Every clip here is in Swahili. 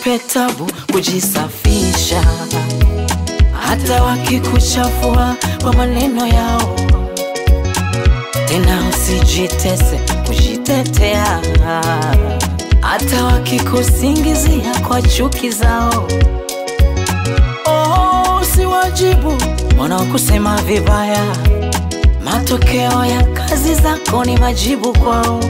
usiwape tabu kujisafisha, hata wakikuchafua kwa maneno yao. Tena usijitese kujitetea, hata wakikusingizia kwa chuki zao. Oh, usiwajibu wanaokusema vibaya, matokeo ya kazi zako ni majibu kwao.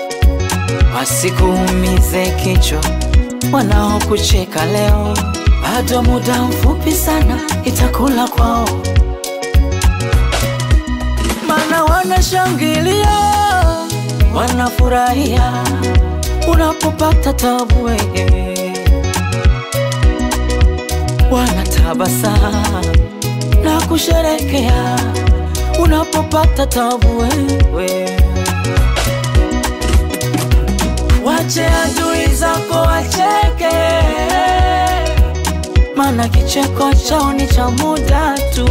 Wasikuumize kichwa wanaokucheka leo, bado muda mfupi sana itakula kwao, mana wanashangilia, wanafurahia unapopata tabu wewe, wanatabasamu na kusherekea unapopata tabu wewe. Wache adui zako wacheke, mana kicheko chao ni cha muda tu.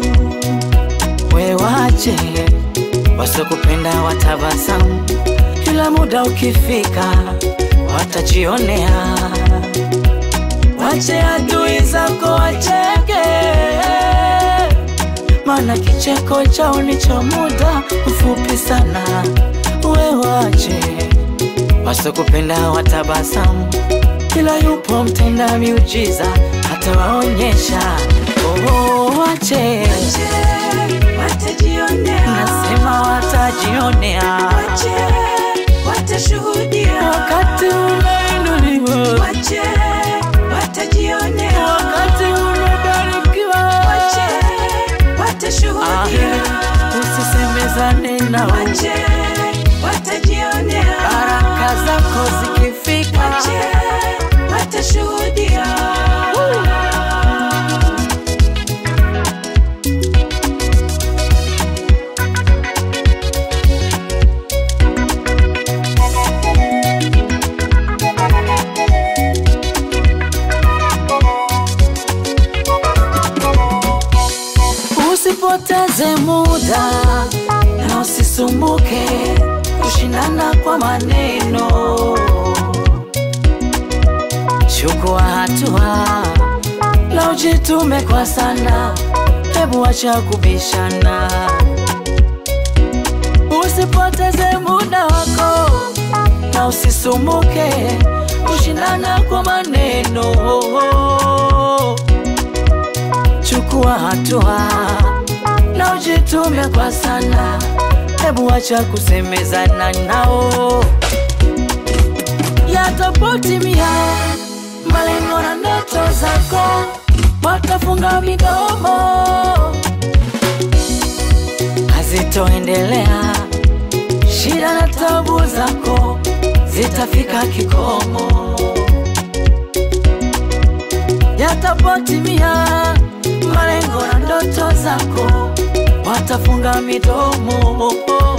We wache wasokupenda watabasamu, kila muda ukifika watajionea. Wache adui zako wacheke, mana kicheko chao ni cha muda mfupi sana. We wache wasokupenda watabasamu, kila yupo mtenda miujiza atawaonyesha. Oh, wache watajionea, nasema watajionea wache watashuhudia, wakati unainuliwa, wache watajionea, wakati unabarikiwa, wache watashuhudia, Ah, usisemezane nao, wache watajionea, baraka zako zikifika wache watashuhudia. Usipoteze muda na usisumbuke kushindana kwa maneno. Chukua hatua na ujitume kwa sana, hebu acha kubishana. Usipoteze muda wako na usisumbuke kushindana kwa maneno chukua hatua na ujitume kwa sana, hebu acha kusemezana nao. Yatapotimia malengo na ndoto zako, watafunga midomo, hazitoendelea. Shida na tabu zako zitafika kikomo yatapotimia malengo na ndoto zako, watafunga midomo,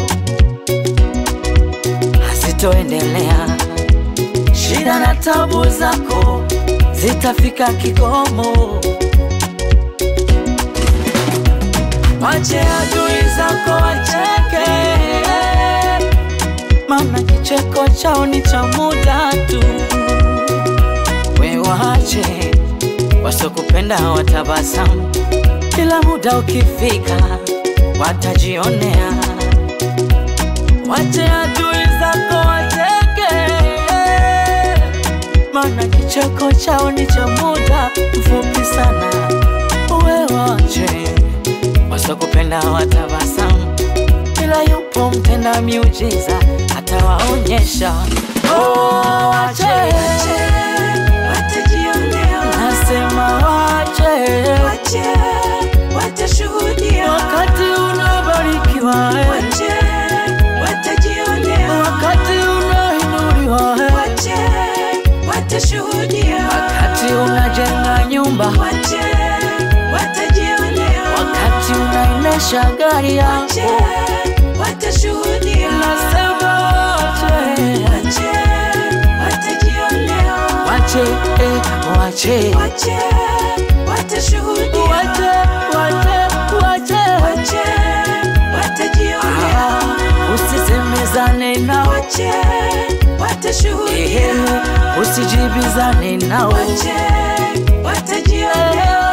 hazitoendelea. Shida na tabu zako zitafika kikomo. Wache adui zako wacheke, maana kicheko chao ni cha muda tu. We wache wasokupenda watabasamu, kila muda ukifika watajionea. Wache adui zako wacheke, maana kicheko chao ni cha muda mfupi sana. We wache wasokupenda watabasamu, kila yupo mtenda miujiza atawaonyesha. Oh, wache Watajionea, nasema wache wache watashuhudia, wakati unabarikiwa eh, wache watajionea, wakati unainuliwa eh, wache watashuhudia, wakati unajenga nyumba, wache watajionea, wakati unaendesha gari wache yako, watashuhudia, nasema wache wache watajionea, wache eh, wache wache watashuhudia, wache wache wache wache watajionea, Ah, usisemezane nao wache watashuhudia, Ehe, usijibizane nao wache watajionea,